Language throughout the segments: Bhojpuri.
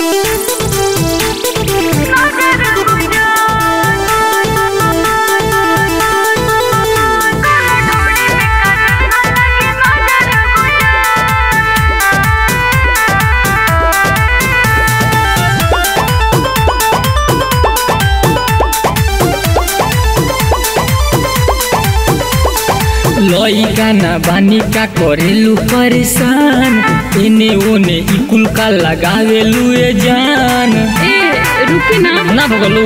लइका ना बानी का करेलू परेशान एने ओने इकुल का लगावेलू ए जान ए रुकी ना ना भगलू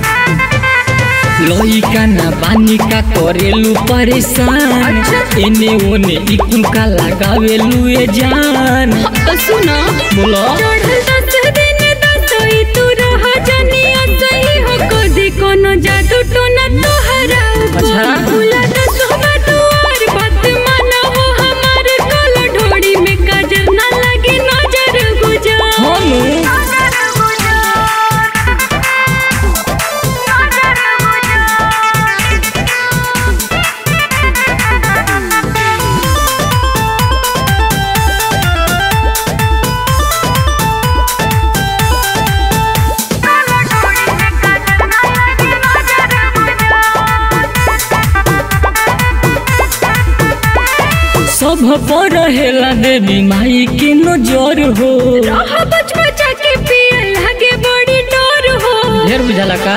लइका ना बानी का करेलू परेशान अच्छा। एने ओने इकुल का लगावेलू ए जान तो सुनो बोलो चढ़ल दस दिन दसई तू रह जनिया सही हो कदी कोनो जादू टोना तोहरा अच्छा। भूला दस दुआर बात माना हो हमार कल ढोड़ी में काजर ना लगे नजर गुजार हम सब पर रहेला देवी माई के नजर हो रह बच बचा के पिए लगे बड़ी डर हो ढेर बुझाला का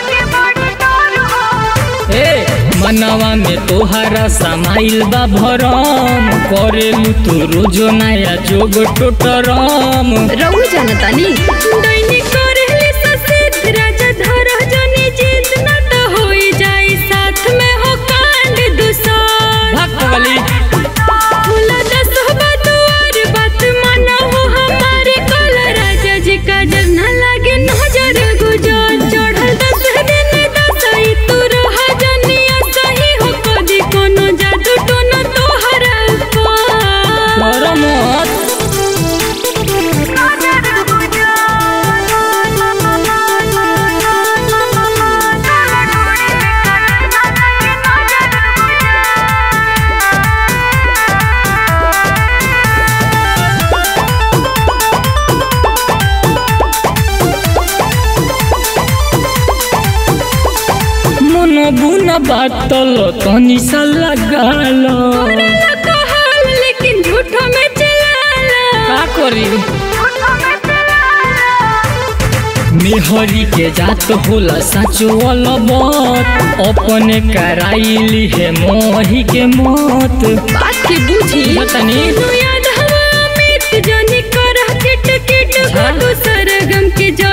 ए मनवा में तोहरा समाइल बा भरम करेलू तू रोजो नया जोग टोटरम रहू जानतानी दैनिक करेली ससित राजा धर जनी जीत न त होई जाई साथ में हो कांड दुसार भाग पगली खुला दस दुआर बात माना हो हमारे कल राजा जी का डर न लागे नजर गुजर चढ़ल दस दिन दसई तू रह जनिया सही हो कदी कोनो जादू टोना तोहरा ऊपर डर मत मन बुन बातल तनी सा लगाल करेला कहल लेकिन झूठो में चलाला का करी मेहरी के जात होला साचो अलबत अपने कराइली है मोही के मत बात के बूझी बतानी तू याद हवा अमित जानी कर किट किट हाँ। फोटो सरगम के जा